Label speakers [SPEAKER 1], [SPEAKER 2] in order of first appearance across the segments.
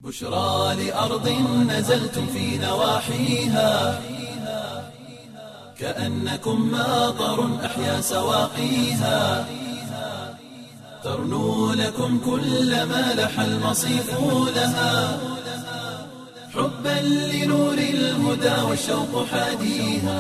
[SPEAKER 1] بشرى لأرض نزلتم في نواحيها كأنكم ماطر أحيا سواقيها ترنو لكم كل ما لح المصيف لها حبا لنور الهدى والشوق حاديها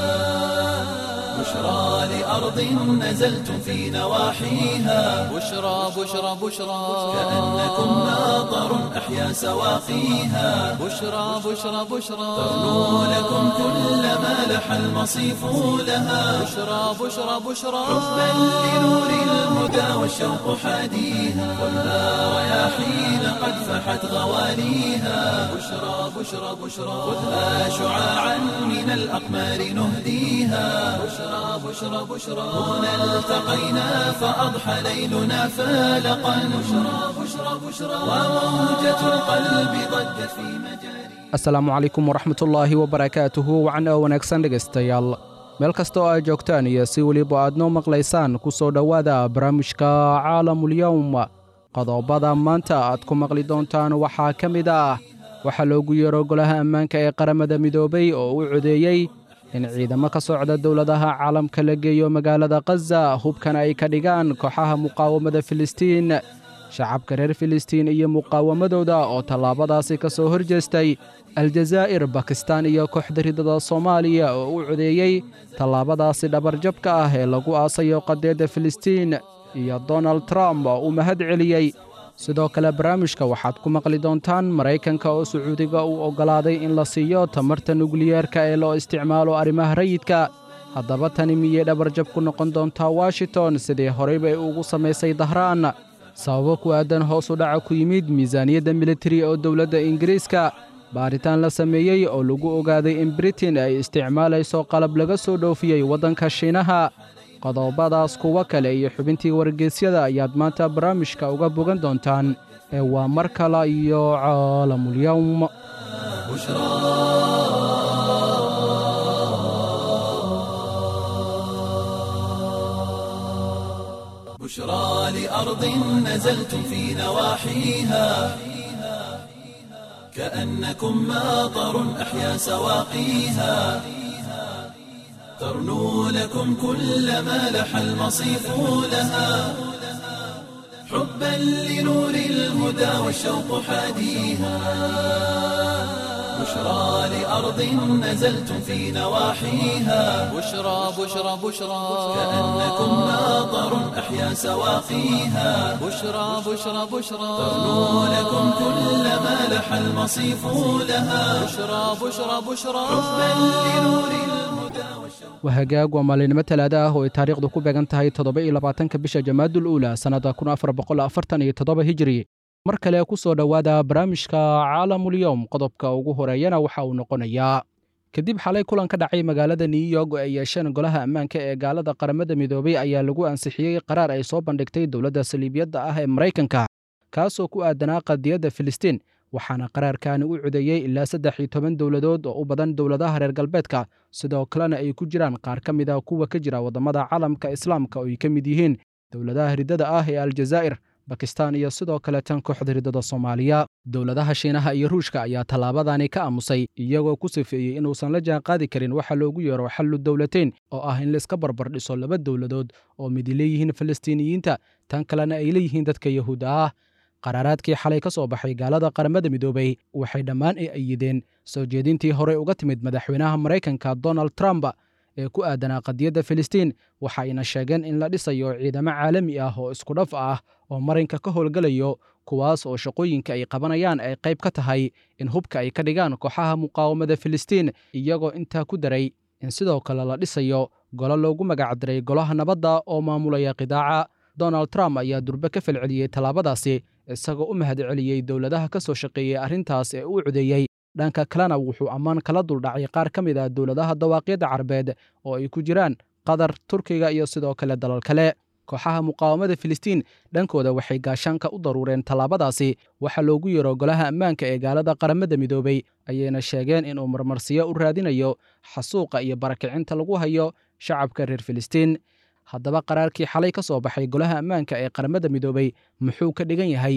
[SPEAKER 1] بشرى لأرض نزلتم في نواحيها
[SPEAKER 2] بشرى بشرى بشرى
[SPEAKER 1] كأنكم ماطر أحيا سواقيها
[SPEAKER 2] بشرى بشرى بشرى
[SPEAKER 1] ترنو لكم كل ما لح المصيف لها
[SPEAKER 2] بشرى بشرى بشرى
[SPEAKER 1] حبا لنور الهدى والشوق حاديها والنار رياحين قد فحت غواليها بشرى بشرى بشرى خذها شعاعا من الأقمار نهديها بشرى بشرى بشرى هنا التقينا فأضحى ليلنا فالقا بشرى بشرى بشرى وموجة القلب ضجت في مجاري
[SPEAKER 3] asalaamu calaykum waraxmatullaahi wabarakaatuhu wacan oo wanaagsan dhegaystayaal meel kasta oo aad joogtaan iyo si weliba aad noo maqlaysaan ku soo dhowaada barnaamijka caalamulyowm qodobada maanta aad ku maqli doontaan waxaa ka mid ah waxaa loogu yeero golaha ammaanka ee qaramada midoobay oo u codeeyey in ciidamo ka socda dowladaha caalamka la geeyo magaalada khaza hubkana ay ka dhigaan kooxaha muqaawamada filistiin shacabka reer filistiin iyo muqaawamadooda oo tallaabadaasi ka soo hor jeestay aljazaa'ir bakistaan iyo kooxda ridada soomaaliya oo u codeeyey tallaabadaasi dhabarjabka ah ee lagu aasayo qadeedda filistiin iyo donald trump oo u mahad celiyey sidoo kale barnaamijka waxaad ku maqli doontaan maraykanka oo sacuudiga uu oggolaaday in la siiyo tamarta nukliyeerka ee loo isticmaalo arrimaha rayidka haddaba tani miyay dhabarjab ku noqon doontaa washington sidii horeyba ay ugu samaysay dahraan sababo ku aadan hoos u dhaca ku yimid miisaaniyadda militari oo dowladda ingiriiska baaritaan la sameeyey oo lagu ogaaday in britain ay isticmaalayso qalab laga soo dhoofiyey waddanka shiinaha qodobadaas kuwo kale iyo xubintii wargeysyada ayaad maanta barnaamijka uga bogan doontaan ee waa mar kale iyo caalamulyowm
[SPEAKER 1] بشرى لأرض نزلتم في نواحيها كأنكم ماطر أحيا سواقيها ترنو لكم كل ما لح المصيف لها حبا لنور الهدى والشوق حاديها بشرى لأرض نزلتم في نواحيها
[SPEAKER 2] بشرى بشرى بشرى
[SPEAKER 1] كأنكم ماطر أحيا سواقيها
[SPEAKER 2] بشرى بشرى بشرى
[SPEAKER 1] ترنو لكم كل ما لح المصيف لها
[SPEAKER 2] بشرى بشرى بشرى
[SPEAKER 1] حبا لنور الهدى والشوق
[SPEAKER 3] waa hagaag waa maalinimo talaada ah oo ay taariikhdu ku beegan tahay toddoba iyo labaatanka bisha jamaadul uula sannadda kun afar boqol afartan iyo toddoba hijri mar kale ku soo dhowaada barnaamijka caalamulyowm qodobka ugu horeeyana waxa uu noqonayaa kadib xalay kulan ka dhacay magaalada new york oo ay yeesheen golaha ammaanka ee gaalada qaramada midoobay ayaa lagu ansixiyey qaraar ay soo bandhigtay dowladda saliibiyadda ah ee maraykanka kaasoo ku aadanaa qadiyadda filistiin waxaana qaraarkaani u codeeyey ilaa saddex iyo toban dowladood oo u badan dowladaha reer galbeedka sidoo kalena ay ku jiraan qaar ka mid a kuwa ka jira waddamada caalamka islaamka oo ay ka mid yihiin dowladaha riddada ah ee aljazaa'ir bakistaan iyo sidoo kale tan kooxda riddada soomaaliya dowladaha shiinaha iyo ruushka ayaa tallaabadani ka aamusay iyagoo ku sifeeyey inuusan la jaan qaadi karin waxa loogu yeero xallu dowlateyn oo ah in laiska barbar dhiso laba dowladood oo midi leeyihiin falastiiniyiinta tan kalena ay leeyihiin dadka yahuudda ah qaraaraadkii xalay ka soo baxay gaalada qaramada midoobay waxay dhammaan ay ayideen soo jeedintii horey uga timid madaxweynaha maraykanka donald trump ee ku aadanaa qadiyadda filistiin waxa ayna sheegeen in la dhisayo ciidamo caalami ah oo isku dhaf ah oo marinka ka howlgelayo kuwaas oo shaqooyinka ay qabanayaan ay qayb ka tahay in hubka ay ka dhigaan kooxaha muqaawamada filistiin iyagoo intaa ku daray in sidoo kale la dhisayo golo loogu magacdiray golaha nabadda oo maamulaya qidaaca donald trump ayaa durbe ka falceliyey tallaabadaasi isagoo u mahad celiyey dowladaha ka soo shaqeeyey arrintaas ee uu codeeyey dhanka kalena wuxuu ammaan kala duldhacay qaar ka mid ah dowladaha dawaaqyadda carabeed oo ay ku jiraan qatar turkiga iyo sidoo kale dalal kale kooxaha muqaawamada filistiin dhankooda waxay gaashaanka u daruureen tallaabadaasi waxaa loogu yeero golaha ammaanka ee gaalada qaramada midoobay ayayna sheegeen inuu marmarsiyo u raadinayo xasuuqa iyo barakicinta lagu hayo shacabka reer filistiin haddaba qaraarkii xalay ka soo baxay golaha ammaanka ee qaramada midoobay muxuu ka dhigan yahay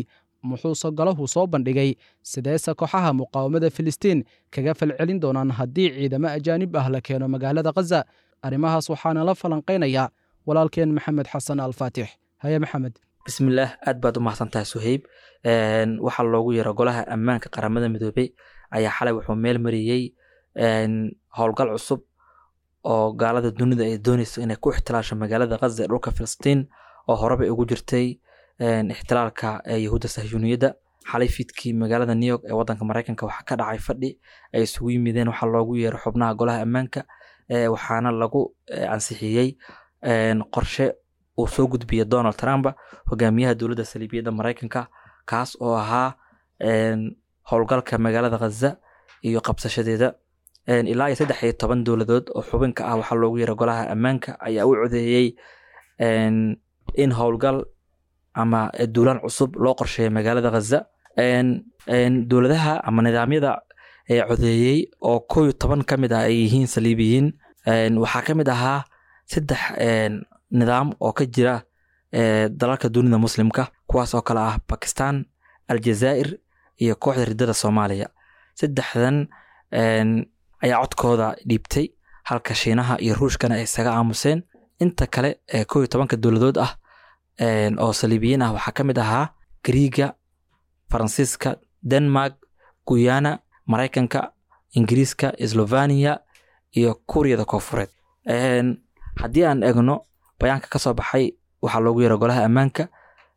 [SPEAKER 3] muxuuse galahu soo bandhigay sideese kooxaha muqaawamada filistiin kaga falcelin doonaan haddii ciidamo ajaanib ah la keeno magaalada khaza arrimahaas waxaana la falanqaynaya walaalkeen maxamed xasan alfaatix haye maxamed
[SPEAKER 4] bismillaah aad baad u mahadsantahay suheyb waxaa loogu yeero golaha ammaanka qaramada midoobey ayaa xalay wuxuu meel mariyey howlgal cusub oo gaalada dunida ay dooneyso inay ku ixtilaasho magaalada khaza ee dhulka filistiin oo horeba ugu jirtay ixtilaalka yahuudda sahyuuniyadda xalay fiidkii magaalada new york ee wadanka mareykanka waxaa ka dhacay fadhi ay isugu yimideen waxaa loogu yeero xubnaha golaha ammaanka waxaana lagu ansixiyey qorshe uu soo gudbiyey donald trump hogaamiyaha dowladda saliibiyadda mareykanka kaas oo ahaa howlgalka magaalada khaza iyo qabsashadeeda ilaa iyo saddex iyo toban dowladood oo xubinka ah waxaa loogu yeera golaha ammaanka ayaa u codeeyey in howlgal ama duulaan cusub loo qorsheeya magaalada khaza dowladaha ama nidaamyada codeeyey oo kow iyo toban ka mid ah ay yihiin saliibiyiin waxaa ka mid ahaa saddex nidaam oo ka jira dalalka dunida muslimka kuwaas oo kale ah bakistan aljazaa'ir iyo kooxda riddada soomaaliya saddexdan ayaa codkooda dhiibtay halka shiinaha iyo ruushkana ay isaga aamuseen inta kale ee kow iyo tobanka dowladood ah oo saliibiyiin ah waxaa ka mid ahaa griiga faransiiska denmark guyana maraykanka ingiriiska slovania iyo kuuriyada koonfureed haddii aan egno bayaanka ka soo baxay waxaa loogu yeera golaha ammaanka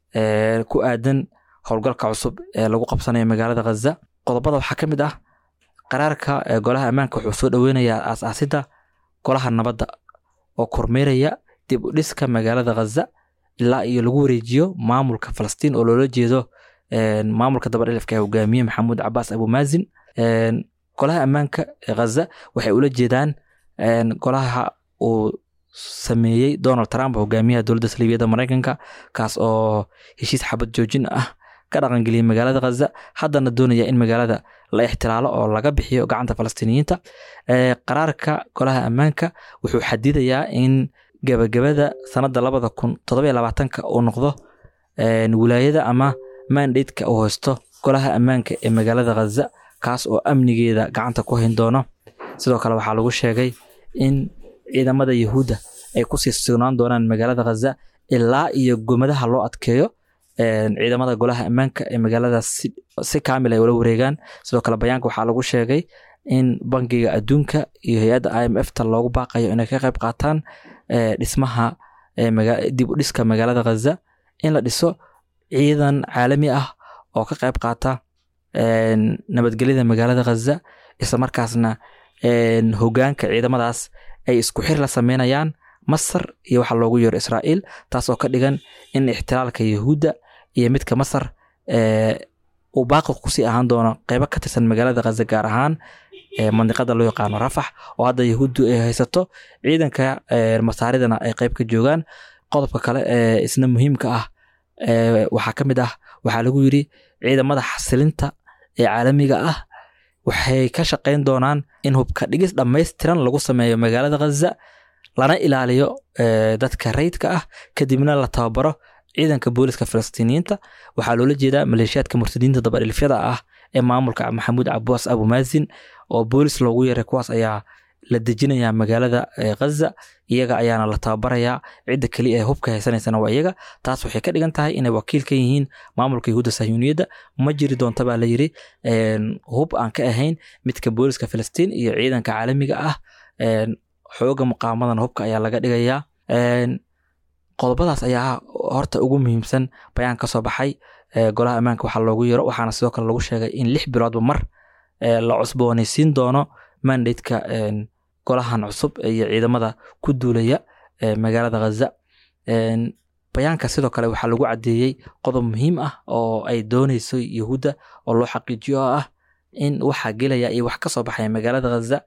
[SPEAKER 4] ku aadan howlgalka cusub ee lagu qabsanayo magaalada khaza qodobada waxaa ka mid ah qaraarka golaha ammaanka wuxuu soo dhoweynayaa aas-aasidda golaha nabadda oo kormeeraya dib u dhiska magaalada khaza ilaa iyo lagu wareejiyo maamulka falastiin oo loola jeedo maamulka dabadhilifka ee hogaamiye maxamuud cabaas abumaazin golaha ammaanka ee khaza waxay ula jeedaan golaha uu sameeyey donald trump hogaamiyaha dowladda saliibiyadda mareykanka kaas oo heshiis xabad joojin ah ka dhaqangeliyey magaalada khaza haddana doonaya in magaalada la ixtiraalo oo laga bixiyo gacanta falastiiniyiinta qaraarka golaha ammaanka wuxuu xadidayaa in gebagabada sanadda labada kun toddoba iyo labaatanka uu noqdo wilaayada ama mandateka uu haysto golaha ammaanka ee magaalada khaza kaas oo amnigeeda gacanta ku hayn doono sidoo kale waxaa lagu sheegay in ciidamada yahuudda ay kusii sugnaan doonaan magaalada khaza ilaa iyo gomadaha loo adkeeyo ciidamada golaha ammaanka ee magaalada si kaamil ay ula wareegaan sidoo kale bayaanka waxaa lagu sheegay in bangiga adduunka iyo hay-adda i m f ta loogu baaqayo inay ka qayb qaataan dhismaha dib u dhiska magaalada khaza in la dhiso ciidan caalami ah oo ka qayb qaata nabadgelyada magaalada khaza isla markaasna hogaanka ciidamadaas ay isku xir la sameynayaan masar iyo waxaa loogu yeero israa'iil taas oo ka dhigan in ixtilaalka yahuudda iyo midka masar uu baaqi kusii ahaan doono qeybo ka tirsan magaalada khaza gaar ahaan mandiqada loo yaqaano rafax oo hadda yahuuddu ay haysato ciidanka masaaridana ay qeyb ka joogaan qodobka kale ee isna muhiimka ah waxaa ka mid ah waxaa lagu yiri ciidamada xasilinta ee caalamiga ah waxay ka shaqayn doonaan in hubka dhigis dhammaystiran lagu sameeyo magaalada khaza lana ilaaliyo dadka rayidka ah kadibna la tababaro ciidanka booliska falastiiniyiinta waxaa loola jeedaa maleeshiyaadka murtadiinta dabadhilifyada ah ee maamulka maxamuud cabaas abumaazin oo boolis loogu yeeray kuwaas ayaa la dejinayaa magaalada khaza iyaga ayaana la tababarayaa cidda keliya ee hubka haysanaysana waa iyaga taas waxay ka dhigan tahay inay wakiil ka yihiin maamulka yahuudda sahyuuniyadda ma jiri doonta baa la yiri hub aan ka ahayn midka booliska filistiin iyo ciidanka caalamiga ah xooga muqaamadan hubka ayaa laga dhigayaa qodobadaas ayaa horta ugu muhiimsan bayaan ka soo baxay golaha ammaanka waxaa loogu yeero waxaana sidoo kale lagu sheegay in lix biloodba mar la cusboonaysiin doono mandateka golahan cusub iyo ciidamada ku duulaya magaalada khaza bayaanka sidoo kale waxaa lagu caddeeyey qodob muhiim ah oo ay dooneyso yahuudda oo loo xaqiijiyo oo ah in waxaa gelaya iyo wax ka soo baxaya magaalada khaza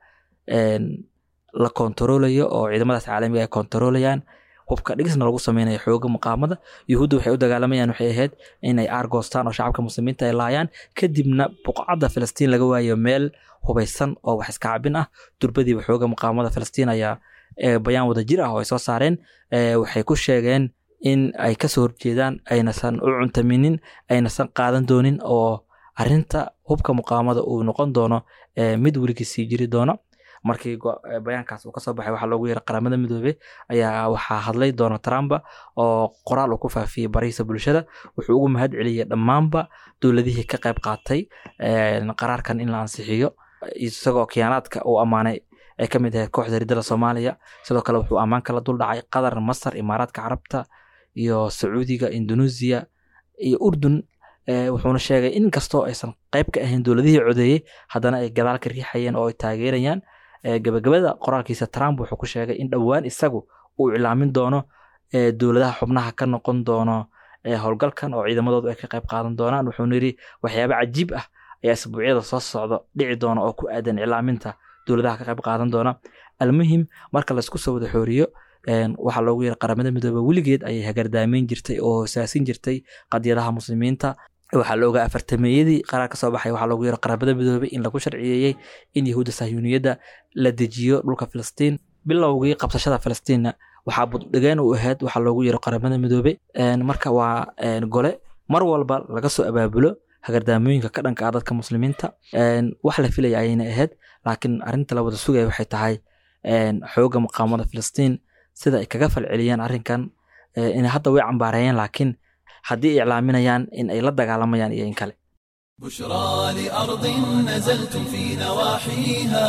[SPEAKER 4] la kontaroolayo oo ciidamadaas caalamiga ay kontaroolayaan hubka dhigisna lagu sameynayo xooga muqaamada yuhuudda waxay u dagaalamayaan waxay ahayd inay aargoostaan oo shacabka muslimiinta ay laayaan kadibna buqcadda filistiin laga waayo meel hubaysan oo wax iska cabin ah durbadiiba xooga muqaamada filistiin ayaa bayaan wada jir ah oo ay soo saareen waxay ku sheegeen in ay kasoo horjeedaan aynasan u cuntaminin aynasan qaadan doonin oo arinta hubka muqaamada uu noqon doono mid weligii sii jiri doono markii bayaankaas uu kasoo baxay waxaa loogu yeeray qaramada midoobe ayaa waxaa hadlay donald trump oo qoraal uu ku faafiyey barihiisa bulshada wuxuu ugu mahad celiyey dhammaanba dowladihii ka qayb qaatay qaraarkan in la ansixiyo isagoo khiyaanaadka uu ammaanay ay ka mid ahayd kooxda riddada soomaaliya sidoo kale wuxuu ammaan kala dul dhacay qatar masar imaaraadka carabta iyo sacuudiga indonesia iyo urdun wuxuuna sheegay in kastoo aysan qayb ka ahayn dowladihii codeeyey haddana ay gadaal ka riixayeen oo ay taageerayaan gabagabada qoraalkiisa trump wuxuu ku sheegay in dhowaan isagu uu iclaamin doono dowladaha xubnaha ka noqon doono howlgalkan oo ciidamadoodu ay ka qayb qaadan doonaan wuxuuna yidhi waxyaaba cajiib ah ayaa isbuucyada soo socda dhici doona oo ku aadan iclaaminta dowladaha ka qayb qaadan doona almuhim marka laysku soo wada xooriyo waxaa loogu yeeray qaramada midoobe weligeed ayay hagardaameyn jirtay oo hoosaasin jirtay qadiyadaha muslimiinta waxaa la ogaa afartameeyadii qaraar ka soo baxay waxaa loogu yeeray qaramada midoobe in lagu sharciyeeyey in yahuudda sahyuuniyadda la dejiyo dhulka filistiin bilowgii qabsashada filistiinna waxaa buddhigeen u ahayd waxaa loogu yeero qaramada midoobe marka waa gole mar walba laga soo abaabulo hagardaamooyinka ka dhanka ah dadka muslimiinta wax la filaya ayayna ahayd laakiin arrinta la wada sugaya waxay tahay xooga muqaamada filistiin sida ay kaga falceliyaan arrinkan inay hadda way cambaareeyeen laakiin haddii ay iclaaminayaan in ay la dagaalamayaan iyo in kale
[SPEAKER 1] بشرى لأرض نزلتم في نواحيها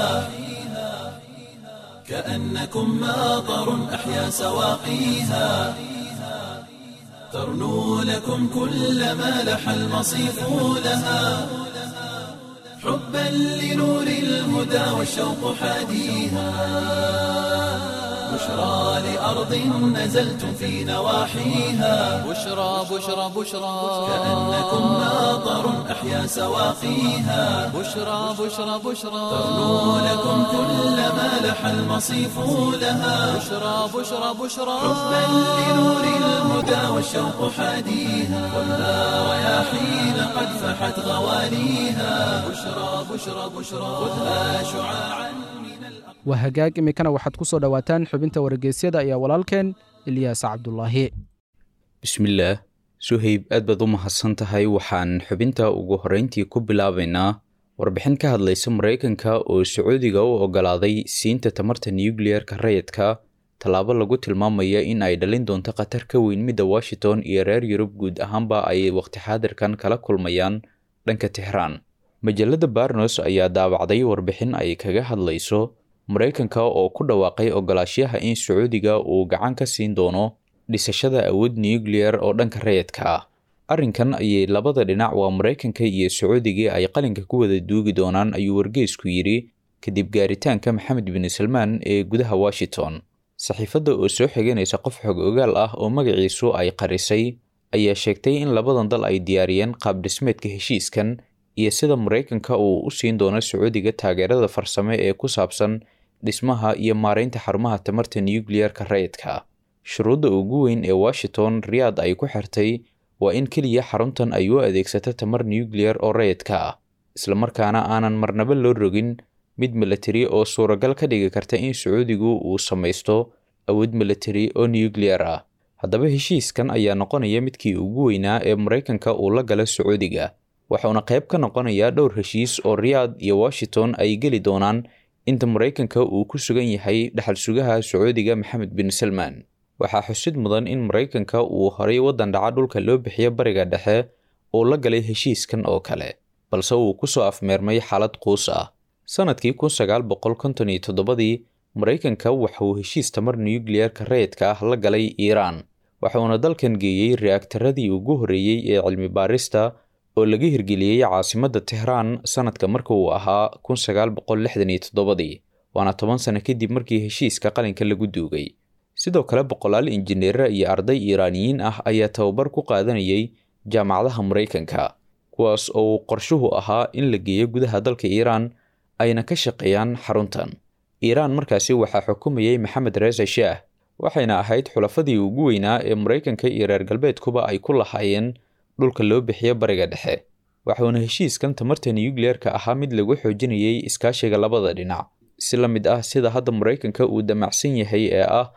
[SPEAKER 1] كأنكم ماطر أحيا سواقيها ترنو لكم كل ما لح المصيف لها حبا لنور الهدى والشوق حاديها بشرى لأرض نزلتم في نواحيها
[SPEAKER 2] بشرى بشرى بشرى
[SPEAKER 1] كأنكم ماطر أحيا سواقيها
[SPEAKER 2] بشرى بشرى بشرى
[SPEAKER 1] ترنو لكم كل ما لح المصيف لها
[SPEAKER 2] بشرى بشرى بشرى
[SPEAKER 1] حبا لنور الهدى والشوق حاديها خذها رياحين قد فحت غواليها بشرى بشرى بشرى خذها شعاعا من الأقمار
[SPEAKER 3] waa hagaag iminkana waxaad ku soo dhowaataan xubinta wargeysyada ayaa walaalkeen ilyaas cabdulaahi
[SPEAKER 5] bismillaah suhayb aad baad u mahadsan tahay waxaan xubinta ugu horreyntii ku bilaabaynaa warbixin ka hadlaysa maraykanka oo sacuudiga u oggolaaday siinta tamarta nukliyeerka rayidka tallaabo lagu tilmaamaya in ay dhalin doonto khatar ka weyn midda washington iyo reer yurub guud ahaanba ay waqti xaadirkan kala kulmayaan dhanka tixraan majalada barnos ayaa daabacday warbixin ay kaga hadlayso maraykanka oo ku dhawaaqay ogolaashaha in sacuudiga uu gacan ka siin doono dhisashada awood nukliyar oo dhanka rayidka ah arrinkan ayay labada dhinac waa maraykanka iyo sacuudiga ay qalinka ku wada duugi doonaan ayuu wargeysku yidhi kadib gaaritaanka maxamed bin salmaan ee gudaha washington saxiifadda oo soo xiganaysa qof xog ogaal ah oo magaciisu ay qarisay ayaa sheegtay in labadan dal ay diyaariyeen qaab dhismeedka heshiiskan iyo sida maraykanka uu u siin doono sacuudiga taageerada farsame ee ku saabsan dhismaha iyo maaraynta xarumaha tamarta nukliyarka rayidka shuruudda ugu weyn ee washington riyaad ay ku xirtay waa in keliya xaruntan ay u adeegsato tamar nukliyar oo rayidka ah islamarkaana aanan marnaba loo rogin mid milatari oo suuragal ka dhigi karta in sacuudigu uu samaysto awood milatari oo nukliyar ah haddaba heshiiskan ayaa noqonaya midkii ugu weynaa ee maraykanka uu la gala sacuudiga waxauna qayb ka noqonayaa dhowr heshiis oo riyaad iyo washington ay geli doonaan inta maraykanka uu ku sugan yahay dhaxal sugaha sacuudiga maxamed bin salmaan waxaa xusid mudan in maraykanka uu horay waddan dhaca dhulka loo bixiyo bariga dhexe uu la galay heshiiskan oo kale balse uu kusoo afmeermay xaalad quus ah sannadkii kun sagaal boqol konton iyo toddobadii maraykanka waxa uu heshiis tamar nukliyarka rayidka ah la galay iiraan waxauna dalkan geeyey reaktaradii ugu horreeyey ee cilmi baarista oo laga hirgeliyey caasimadda tehraan sannadka marka uu ahaa kun sagaal boqol lixdan iyo toddobadii waana toban sano kadib markii heshiiska qalinka lagu duugay sidoo kale boqolaal injineera iyo arday iiraaniyiin ah ayaa tababar ku qaadanayay jaamacadaha maraykanka kuwaas oo uu qorshuhu ahaa in la geeyo gudaha dalka iiraan ayna ka shaqeeyaan xaruntan iiraan markaasi waxaa xukumayay maxamed reese shaah waxayna ahayd xulafadii ugu weynaa ee maraykanka iyo reer galbeedkuba ay ku lahaayeen dhulka loo bixiyo bariga dhexe waxuuna heshiiskan tamarta nukliyarka ahaa mid lagu xoojinayay iskaashiga labada dhinac si la mid ah sida hadda maraykanka uu damacsan yahay ee ah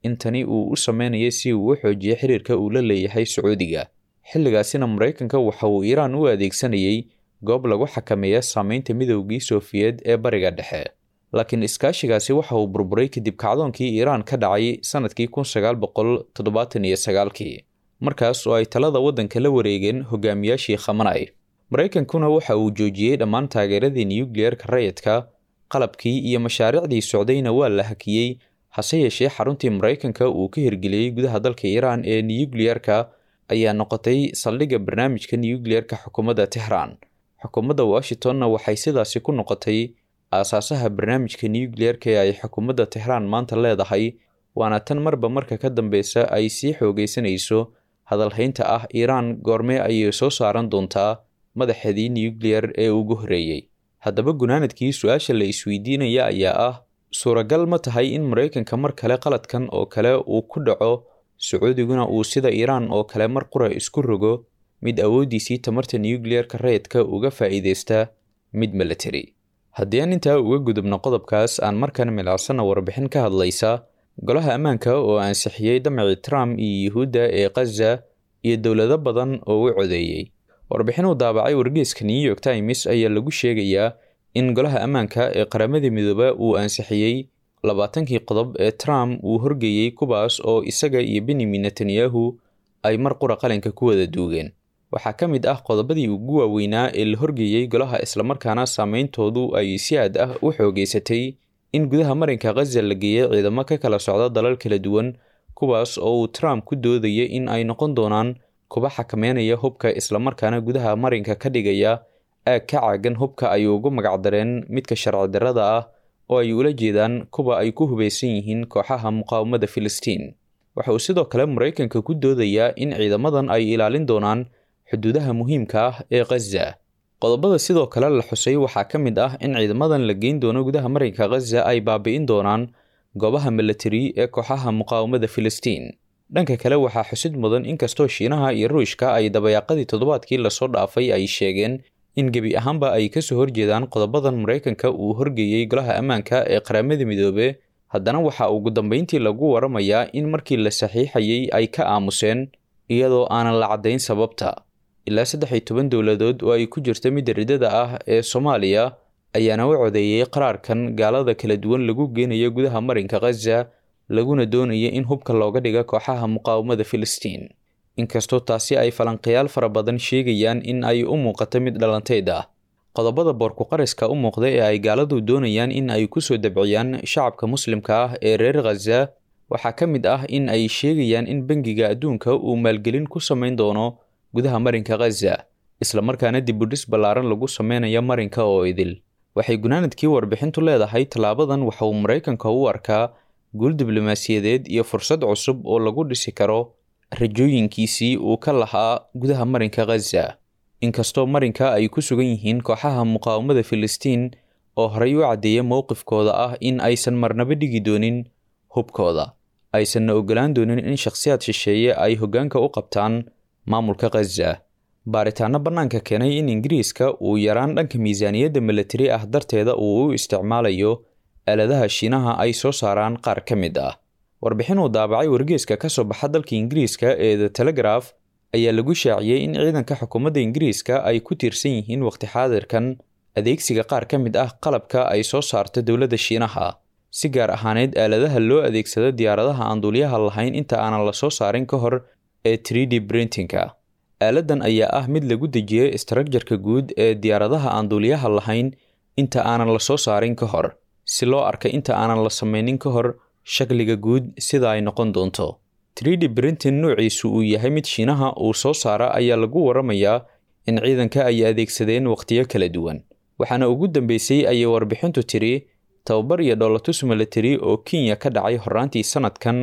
[SPEAKER 5] in tani uu u sameynayo si uu u xoojiyo xiriirka uu la leeyahay sacuudiga xilligaasina maraykanka waxa uu iiraan u adeegsanayay goob lagu xakameeya saameynta midoogii sofiyeed ee bariga dhexe laakiin iskaashigaasi waxa uu burburay kadib kacdoonkii iiraan ka dhacay sannadkii kun sagaal boqol toddobaatan iyo sagaalkii markaas oo ay talada waddanka la wareegeen hogaamiyaashii khamanay maraykankuna waxa uu joojiyey dhammaan taageeradii nuyukliyerka rayidka qalabkii iyo mashaariicdii socdayna waa la hakiyey hase yeeshee xaruntii maraykanka uu ka hirgeliyey gudaha dalka iiraan ee nuyukliyerka ayaa noqotay saldhigga barnaamijka nuyukliyerka xukuumadda tehraan xukuumadda washingtonna waxay sidaasi ku noqotay aasaasaha barnaamijka nuyukliyerka ee ay xukuumadda tehraan maanta leedahay waana tan marba marka ka dambeysa ay sii xoogaysanayso hadalhaynta ah iiraan goormee ayay soo saaran doontaa madaxeedii nuyukliyer ee ugu horreeyey haddaba gunaanadkii su-aasha la isweydiinaya ayaa ah suuragal ma tahay in maraykanka mar kale qaladkan oo kale uu ku dhaco sacuudiguna uu sida iiraan oo kale mar qura isku rogo mid awooddiisii tamarta nuyukliyerka rayidka uga faa'iideysta mid military haddii aan intaa uga gudubno qodobkaas aan markan milacsana warbixin ka hadlaysa golaha ammaanka oo ansixiyey damacii trump iyo yuhuudda ee khaza iyo dowlado badan oo u codeeyey warbixin uu daabacay wargeyska new york times ayaa lagu sheegayaa in golaha ammaanka ee qaramada midooba uu ansixiyey labaatankii qodob ee trump uu horgeeyey kuwaas oo isaga iyo benyamin netanyahu ay mar qura qalinka ku wada duugeen waxaa ka mid ah qodobadii ugu waaweynaa ee la horgeeyey golaha islamarkaana saameyntoodu ay si aad ah u xoogeysatay in gudaha marinka khaza la geeyey ciidamo ka kala socda dalal kala duwan kuwaas oo uu trump ku doodaya in ay noqon doonaan kuba xakameynaya hubka islamarkaana gudaha marinka ka dhigaya aag ka caagan hubka ay ugu magacdareen midka sharci darrada ah oo ay ula jeedaan kuwa ay ku hubaysan yihiin kooxaha muqaawamada filistiin waxa uu sidoo kale maraykanka ku doodayaa in ciidamadan ay ilaalin doonaan xuduudaha muhiimka ah ee khaza qodobada sidoo kale la xusay waxaa ka mid ah in ciidamadan la geyn doono gudaha marinka khaza ay baabi'in doonaan goobaha militari ee kooxaha muqaawamada filistiin dhanka kale waxaa xusid mudan inkastoo shiinaha iyo ruushka ay dabayaaqadii toddobaadkii lasoo dhaafay ay sheegeen in gebi ahaanba ay kasoo horjeedaan qodobadan maraykanka uu horgeeyey golaha ammaanka ee qaramada midoobe haddana waxaa ugu dambeyntii lagu waramayaa in markii la saxiixayay ay ka aamuseen iyadoo aanan la caddayn sababta ilaa saddex iyo toban dowladood oo ay ku jirto midda riddada ah ee soomaaliya ayaana u codeeyey qaraarkan gaalada kala duwan lagu geenayo gudaha marinka khaza laguna doonaya in hubka looga dhiga kooxaha muqaawamada filistiin inkastoo taasi ay falanqayaal fara badan sheegayaan in ay u muuqato mid dhalanteyd ah qodobada boorku-qariska u muuqda ee ay gaaladu doonayaan in ay kusoo dabciyaan shacabka muslimka ah ee reer khaza waxaa ka mid ah in ay sheegayaan in bangiga adduunka uu maalgelin ku samayn doono gudaha marinka khaza islamarkaana dibudhis ballaaran lagu sameynayo marinka oo idil waxay gunaanadkii warbixintu leedahay tallaabadan waxa uu maraykanka u arkaa guul diblomaasiyadeed iyo fursad cusub oo lagu dhisi karo rajooyinkiisii uu ka lahaa gudaha marinka khaza inkastoo marinka ay ku sugan yihiin kooxaha muqaawamada filistiin oo horey u caddeeya mowqifkooda ah in aysan marnaba dhigi doonin hubkooda aysanna ogolaan doonin in shakhsiyaad shisheeye ay hoggaanka u qabtaan maamulka khaza baaritaano bannaanka keenay in ingiriiska uu yaraan dhanka miisaaniyadda militari ah darteeda uu u isticmaalayo aaladaha shiinaha ay soo saaraan qaar ka mid ah warbixin uu daabacay wargeeska ka soo baxa dalka ingiriiska ee the telegraf ayaa lagu shaaciyey in ciidanka xukuumadda ingiriiska ay ku tiirsan yihiin waqti xaadirkan adeegsiga qaar ka mid ah qalabka ay soo saarto dowladda shiinaha si gaar ahaaneed aaladaha loo adeegsado diyaaradaha aan duuliyaha lahayn inta aanan la soo saarin ka hor ee tridi brintinka aaladan ayaa ah mid lagu dejiyey istraakjarka guud ee diyaaradaha aan duuliyaha lahayn inta aanan la soo saarin ka hor si loo arka inta aanan la sameynin ka hor shakliga guud sida ay noqon doonto tridi brintin nuuciisu uu yahay mid shiinaha uu soo saara ayaa lagu waramayaa in ciidanka ay adeegsadeen wakhtiyo kala duwan waxaana ugu dambeysay ayay warbixintu tiri tababar iyo dhoolatus militari oo kenya ka dhacay horaantii sanadkan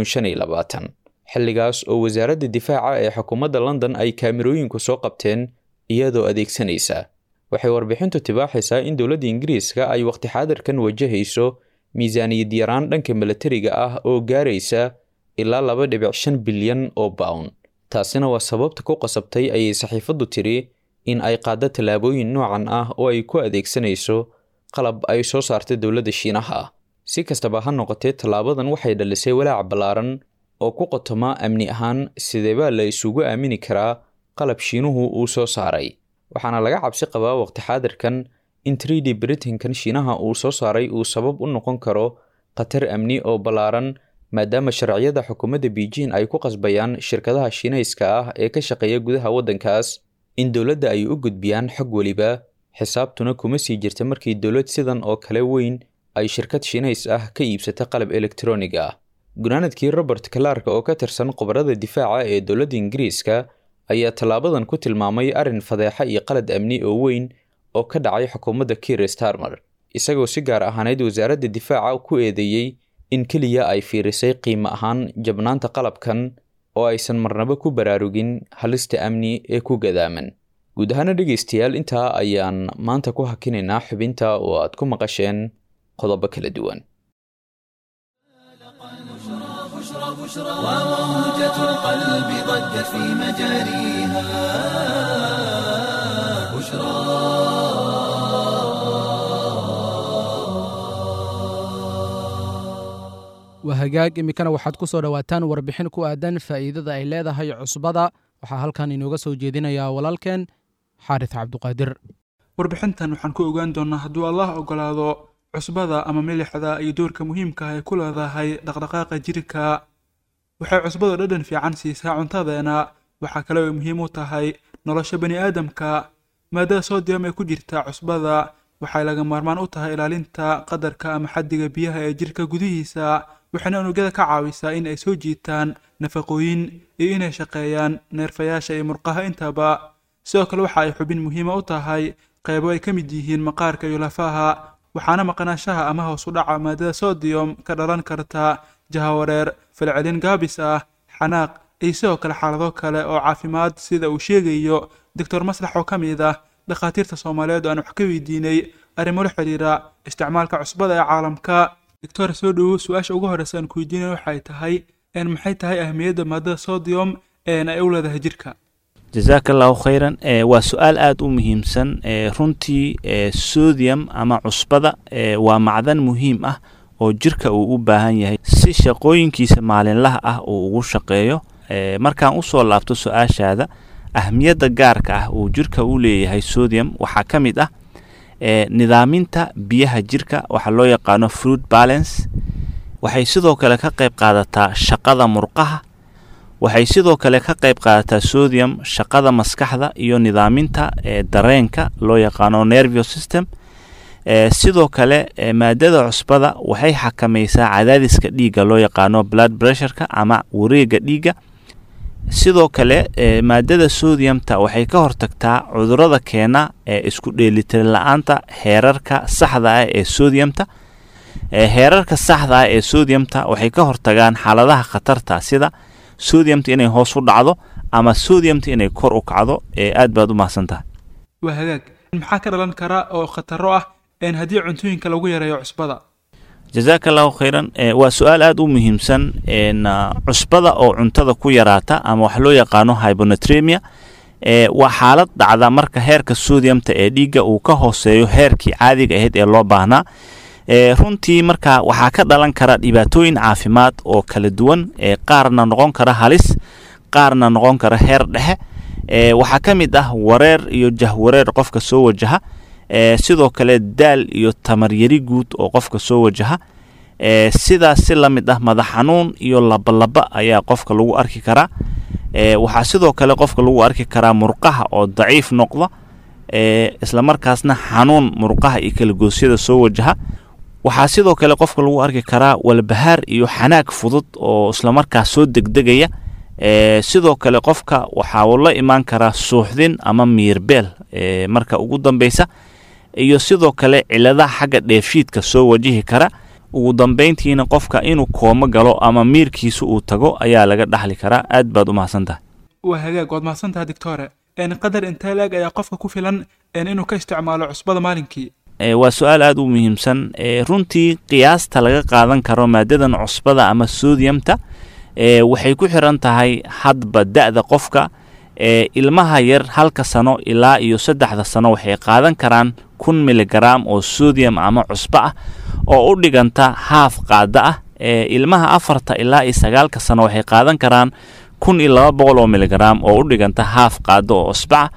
[SPEAKER 5] xilligaas oo wasaaradda difaaca ee xukuumadda london ay kaamirooyinku soo qabteen iyadoo adeegsanaysa waxay warbixintu tibaaxaysaa in dowladda ingiriiska ay waqti xaadirkan wajahayso miisaaniyad yaraan dhanka militariga ah oo gaaraysa ilaa laba dhibic shan bilyan oo bawn taasina waa sababta ku qasabtay ayay saxiifaddu tiri in ay qaaddo tallaabooyin noocan ah oo ay ku adeegsanayso qalab ay soo saartay dowladda shiinaha si kastaba ha noqotee tallaabadan waxay dhalisay walaac ballaaran oo ku qotoma amni ahaan sideebaa la isugu aamini karaa qalab shiinuhu uu soo saaray waxaana laga cabsi qabaa waqti xaadirkan in trid britankan shiinaha uu soo saaray uu sabab u noqon karo khatar amni oo ballaaran maadaama sharciyada xukuumadda beijing ay ku qasbayaan shirkadaha shiinayska ah ee ka shaqeeya gudaha waddankaas in dowladda ay u gudbiyaan xog weliba xisaabtuna kuma sii jirta markii dowlad sidan oo kale weyn ay shirkad shiinays ah ka iibsata qalab elektronig ah gunaanadkii robert kalaarka oo ka tirsan khubarada difaaca ee dowladda ingiriiska ayaa tallaabadan ku tilmaamay arrin fadeexa iyo qalad amni oo weyn oo ka dhacay xukuumadda kiir starmer isagoo si gaar ahaaneyd wasaaradda difaaca ku eedeeyey in keliya ay fiirisay qiimo ahaan jabnaanta qalabkan oo aysan marnaba ku baraarugin halista amni ee ku gadaaman guud ahaana dhegaystayaal intaa ayaan maanta ku hakinaynaa xubinta oo aad ku maqasheen qodobo kala duwan
[SPEAKER 1] وموجة القلب ضجت في مجاريها بشرى
[SPEAKER 3] waa hagaag iminkana waxaad ku soo dhowaataan warbixin ku aadan faa'iidada ay leedahay cusbada waxaa halkan inooga soo jeedinayaa walaalkeen xaaris cabduqaadir
[SPEAKER 6] warbixintan waxaan ku ogaan doonnaa hadduu allah ogolaado cusbada ama milixda iyo doorka muhiimka ah ay ku leedahay dhaqdhaqaaqa jirka waxay cusbadu dhadhan fiican siisaa cuntadeena waxaa kale ay muhiim u tahay nolosha bani aadamka maadada soodiyam ee ku jirta cusbada waxay laga maarmaan u tahay ilaalinta qadarka ama xaddiga biyaha ee jirka gudihiisa waxayna unugyada ka caawisaa in ay soo jiitaan nafaqooyin iyo inay shaqeeyaan neerfayaasha iyo murqaha intaba sidoo kale waxa ay xubin muhiima u tahay qaybo ay ka mid yihiin maqaarka iyo lafaha waxaana maqnaanshaha ama hoos u dhaca maadada sodiyom ka dhalan karta jahawareer falcelin gaabis ah xanaaq iyo sidoo kale xaalado kale oo caafimaad sida uu sheegayo doctor maslax oo ka mid ah dhakhaatiirta soomaaliyeed oo aan wax ka weydiinay arrimo la xidhiira isticmaalka cusbada ee caalamka doctor soo dhowow su-aasha ugu horreysa aan ku weydiinay waxay tahay n maxay tahay ahmiyadda maadada sodium een ay u leedahay jirka
[SPEAKER 7] jazaaka allahu khayran e waa su-aal aada u muhiimsan e runtii e sodium ama cusbada e waa macdan muhiim ah oo jirka uu u baahan yahay si shaqooyinkiisa maalinlaha ah uu ugu shaqeeyo e markaan usoo laabto su-aashaada ahmiyadda gaarka ah uu jirka u leeyahay sodium waxaa ka mid ah e nidaaminta biyaha jirka waxaa loo yaqaano fruit balance waxay sidoo kale ka qayb qaadataa shaqada murqaha waxay sidoo kale ka qayb qaadataa sodium shaqada maskaxda iyo nidaaminta e dareenka loo yaqaano nervio system e sidoo kale e maadada cusbada waxay xakamaysaa cadaadiska dhiigga loo yaqaano blood pressureka ama wareega dhiigga sidoo kale e maadada sodiumta waxay ka hortagtaa cudurada keena ee isku dheelitir la-aanta heerarka saxda ah ee sodiumta e heerarka saxda ah ee sodiumta waxay ka hortagaan xaaladaha khatarta sida sodiumta inay hoos u dhacdo ama sodiumta inay kor u kacdo ee aad baad u mahadsan tahay
[SPEAKER 6] waa hagaag maxaa ka dhalan kara oo khataro ah een haddii cuntooyinka lagu yareeyo cusbada
[SPEAKER 7] jazaaka allahu khayran e waa su-aal aada u muhiimsan n cusbada oo cuntada ku yaraata ama wax loo yaqaano hybonatremia e waa xaalad dhacda marka heerka sodiumta ee dhiigga uu ka hooseeyo heerkii caadiga ahayd ee loo baahnaa e runtii marka waxaa ka dhalan kara dhibaatooyin caafimaad oo kala duwan ee qaarna noqon kara halis qaarna noqon kara heer dhexe e waxaa ka mid ah wareer iyo jahwareer qofka soo wajaha e sidoo kale daal iyo tamaryari guud oo qofka soo wajaha e sidaas si la mid ah madax xanuun iyo labalaba ayaa qofka lagu arki karaa e waxaa sidoo kale qofka lagu arki karaa murqaha oo daciif noqda e islamarkaasna xanuun murqaha iyo kalagoosyada soo wajaha waxaa sidoo kale qofka lagu arki karaa walbahaar iyo xanaag fudud oo islamarkaas soo degdegaya e sidoo kale qofka waxaa uu la imaan karaa suuxdin ama miirbeel e marka ugu dambeysa iyo sidoo kale ciladaha xagga dheefshiidka soo wajihi kara ugu dambeyntiina qofka inuu koomo galo ama miirkiisa uu tago ayaa laga dhaxli karaa aad baad u mahadsan tahay
[SPEAKER 6] waa hagaag waad mahadsan tahay doctore een qadar intee la-eg ayaa qofka ku filan een inuu ka isticmaalo cusbada maalinkii
[SPEAKER 7] e waa su-aal aada u muhiimsan e runtii qiyaasta laga qaadan karo maadadan cusbada ama sodiumta e waxay ku xiran tahay hadba da-da qofka e ilmaha yar halka sano ilaa iyo saddexda sano waxay qaadan karaan kun miligram oo sodium ama cusbo ah oo u dhiganta haaf qaada ah ee ilmaha afarta ilaa iyo sagaalka sano waxay qaadan karaan kun iyo laba boqol oo miligram oo u dhiganta haaf qaado oo usbaca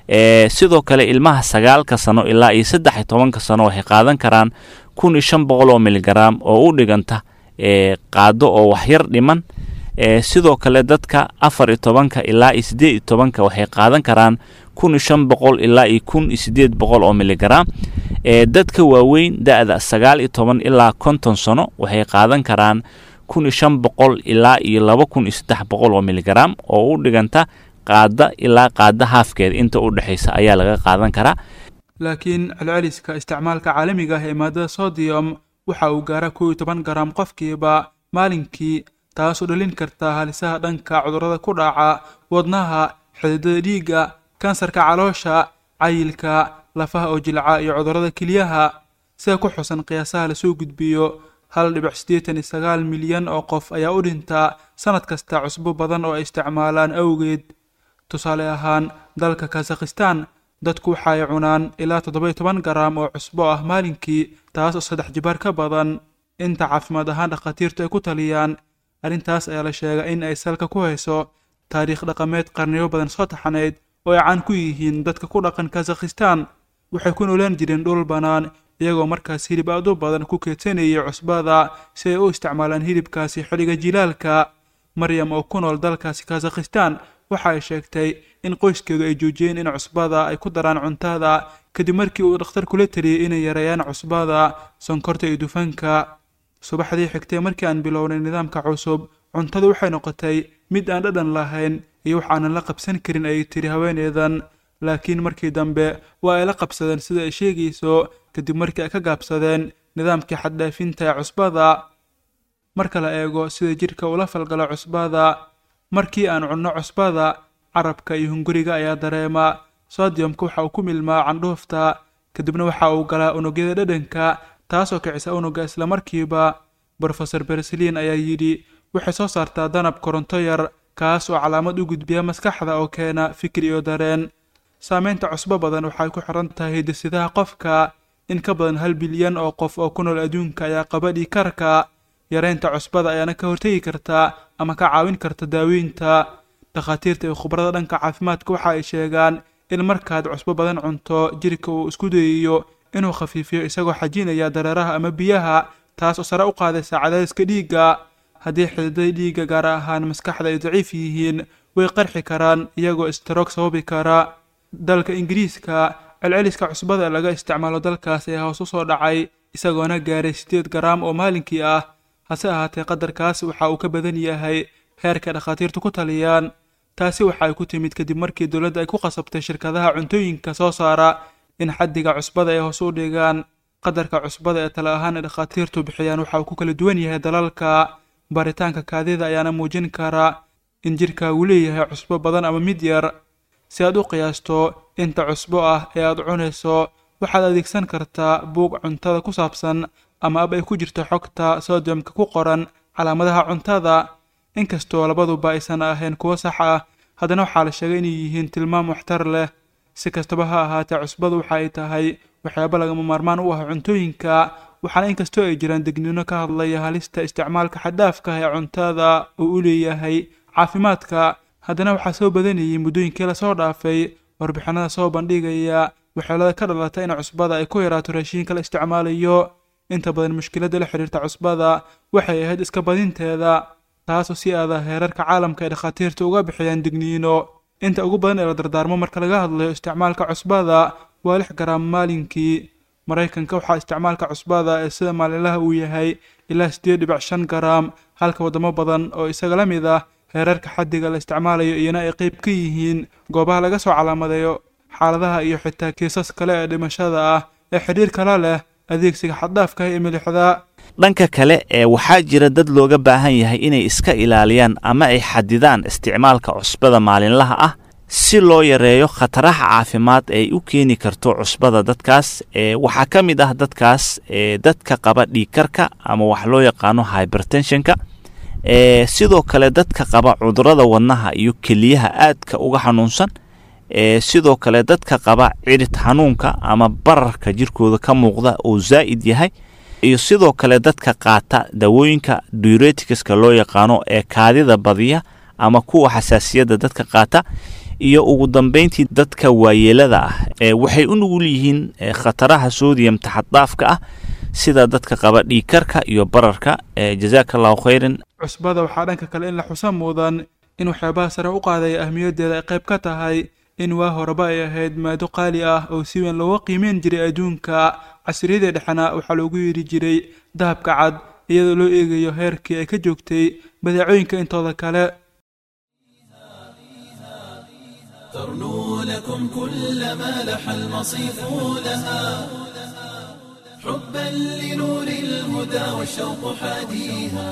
[SPEAKER 7] ee sidoo kale ilmaha sagaalka sano ilaa iyo saddex iyo tobanka sano waxay qaadan karaan kun iyo shan boqol oo miligram oo u dhiganta ee qaado oo waxyar dhiman ee sidoo kale dadka afar iyo tobanka ilaa iyo siddeed iyo tobanka waxay qaadan karaan kun iyo shan boqol ilaa iyo kun iyo siddeed boqol oo miligram ee dadka waaweyn da-da sagaal iyo toban ilaa konton sano waxay qaadan karaan kun iyo shan boqol ilaa iyo laba kun iyo saddex boqol oo miligram oo u dhiganta qaada ilaa qaada haafkeeda inta u dhexaysa ayaa laga qaadan karaa
[SPEAKER 6] laakiin celceliska isticmaalka caalamiga ah ee maadada sodiyom waxa uu gaaraa kow iyo toban garam qofkiiba maalinkii taasoo dhalin karta halisaha dhanka cudurrada ku dhaca wadnaha xididada dhiigga kansarka caloosha cayilka lafaha oo jilca iyo cudurrada kelyaha sida ku xusan qiyaasaha lasoo gudbiyo hal dhibic siddeetan iyo sagaal milyan oo qof ayaa u dhinta sanad kasta cusbo badan oo ay isticmaalaan awgeed tusaale ahaan dalka kazakhistan dadku waxa ay cunaan ilaa toddoba-iyo toban garam oo cusbo ah maalinkii taas oo saddex jibaar ka badan inta caafimaad ahaan dhakhaatiirtu ay ku taliyaan arrintaas ayaa la sheegay in ay salka ku hayso taariikh dhaqameed qarniyo badan soo taxanayd oo ay caan ku yihiin dadka ku dhaqan kazakhistan waxay ku noolaan jireen dhul bannaan iyagoo markaas hilib aad u badan ku keedsanayay cusbada si ay u isticmaalaan hilibkaasi xilliga jilaalka maryam oo ku nool dalkaasi kazakhistan waxa ay sheegtay in qoyskeedu ay joojiyeen in cusbada ay ku daraan cuntada kadib markii uu dhakhtar kula taliyey inay yareeyaan cusbada sonkorta iyo dufanka subaxdii xigtay markii aan bilownay nidaamka cusub cuntadu waxay noqotay mid aan dhadhan lahayn iyo wax aanan la qabsan karin ayay tiri haweeneedan laakiin markii dambe waa ay la qabsadeen sida ay sheegayso kadib markii ay ka gaabsadeen nidaamkii xaddhaafinta ee cusbada marka la eego sida jidhka ula falgalo cusbada markii aan cunno cusbada carabka iyo hunguriga ayaa dareema sodiyomka waxa uu ku milmaa candhuufta kadibna waxa uu galaa unugyada dhadhanka taasoo kicisa unugga islamarkiiba brofeor bersaliin ayaa yidhi waxay soo saartaa danab koronto yar kaas oo calaamad u gudbiya maskaxda oo keena fikir iyo dareen saameynta cusbo badan waxay ku xiran tahay hidisidaha qofka in ka badan hal bilyan oo qof oo ku nool adduunka ayaa qaba dhiikarka yareynta cusbada ayaana ka hortegi karta ama ka caawin karta daaweynta dhakhaatiirta iyo khubarada dhanka caafimaadka waxa ay sheegaan in markaad cusbo badan cunto jirka uu isku dayayo inuu khafiifiyo isagoo xajinaya dareeraha ama biyaha taas oo sare u qaadaysa cadaadiska dhiigga haddii xididada dhiigga gaar ahaan maskaxda ay daciif yihiin way qarxi karaan iyagoo istaroog sababi kara dalka ingiriiska celceliska cusbada ee laga isticmaalo dalkaas ayaa hoos u soo dhacay isagoona gaaray siddeed garaam oo maalinkii ah hase ahaatee qadarkaas waxa uu ka badan yahay heerka dhakhaatiirtu ku taliyaan taasi waxa ay ku timid kadib markii dowladda ay ku qasabtay shirkadaha cuntooyinka soo saara in xaddiga cusbada ay hoos u dhigaan qadarka cusbada ee tale ahaan ay dhakhaatiirtu bixiyaan waxa uu ku kala duwan yahay dalalka baaritaanka kaadida ayaana muujin kara in jirka uu leeyahay cusbo badan ama mid yar si aad u qiyaasto inta cusbo ah ee aad cunayso waxaad adeegsan kartaa buug cuntada ku saabsan ama ab ay ku jirto xogta sodiyomka ku qoran calaamadaha cuntada inkastoo labaduba aysan ahayn kuwo sax ah haddana waxaa la sheegay inay yihiin tilmaam waxtar leh si kastaba ha ahaatee cusbadu waxa ay tahay waxyaabo lagama maarmaan u ah cuntooyinka waxaana inkastoo ay jiraan degniino ka hadlaya halista isticmaalka xaddaafka ah ee cuntada uu u leeyahay caafimaadka haddana waxaa soo badanayay muddooyinkii lasoo dhaafay warbixinada soo bandhigaya waxyeelada ka dhalata in cusbada ay ku yaraato raashiinka la isticmaalayo inta badan mushkiladda la xidhiirta cusbada waxay ahayd iska badinteeda taasoo si aada heerarka caalamka ay dhakhaatiirta uga bixiyaan digniino inta ugu badan ee la dardaarmo marka laga hadlayo isticmaalka cusbada waa lix garaam maalinkii maraykanka waxaa isticmaalka cusbada ee sida maalinlaha uu yahay ilaa siddeed dhibic shan garaam halka waddamo badan oo isaga la mid ah heerarka xaddiga la isticmaalayo iyana ay qayb ka yihiin goobaha laga soo calaamadeeyo xaaladaha iyo xitaa kiisas kale ee dhimashada ah ee xidhiir kala leh adeegsiga xaddaafka ee milixda
[SPEAKER 7] dhanka kale ee waxaa jira dad looga baahan yahay inay iska ilaaliyaan ama ay xadidaan isticmaalka cusbada maalinlaha ah si loo yareeyo khataraha caafimaad ee u keeni karto cusbada dadkaas ee waxaa ka mid ah dadkaas ee dadka qaba dhiigkarka ama wax loo yaqaano hybertensionka ee sidoo kale dadka qaba cudurada wadnaha iyo keliyaha aadka uga xanuunsan ee sidoo kale dadka qaba cidhid xanuunka ama bararka jirkooda ka muuqda oo zaa'id yahay iyo sidoo kale dadka qaata dawooyinka dureticska loo yaqaano ee kaadida badiya ama kuwa xasaasiyadda dadka qaata iyo ugu dambeyntii dadka waayeelada ah ee waxay u nugul yihiin khataraha sodiyamta xaddaafka ah sida dadka qaba dhiigkarka iyo bararka jazaaka allahu khayran
[SPEAKER 6] cusbada waxaa dhanka kale in la xusa mudan in waxyaabaha sare u qaadaya ahmiyaddeeda ay qayb ka tahay in waa horeba ay ahayd maado qaali ah oo si weyn looga qiimeyn jiray adduunka casriyadii dhexna waxaa loogu yeeri jiray dahabka cad iyadoo loo eegayo heerkii ay ka joogtay badeecooyinka intooda kale
[SPEAKER 1] ترنو لكم كل ما لح المصيف لها حبا لنور الهدى والشوق حاديها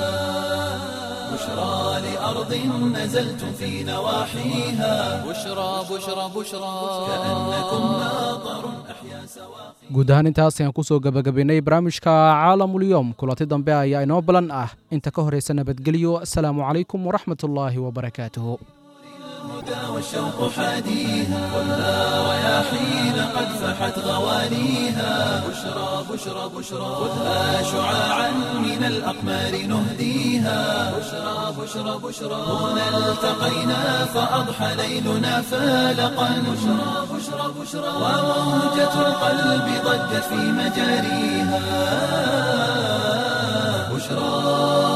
[SPEAKER 1] بشرى لأرض نزلتم في نواحيها
[SPEAKER 2] بشرى بشرى بشرى
[SPEAKER 1] كأنكم ماطر أحيا سواقي
[SPEAKER 3] guud ahaan intaas ayaan kusoo gebagabaynay barnaamijka caalamulyoom kulanti dambe ayaa inoo balan ah inta ka horaysa nabadgelyo asalaamu calaykum waraxmat ullaahi wabarakaatuhu
[SPEAKER 1] الهدى والشوق حاديها خذها رياحين قد فحت غوانيها بشرى بشرى بشرى خذها شعاعا من الأقمار نهديها بشرى بشرى بشرى هنا التقينا فأضحى ليلنا فالقا بشرى بشرى بشرى وموجة القلب ضجت في مجاريها بشرى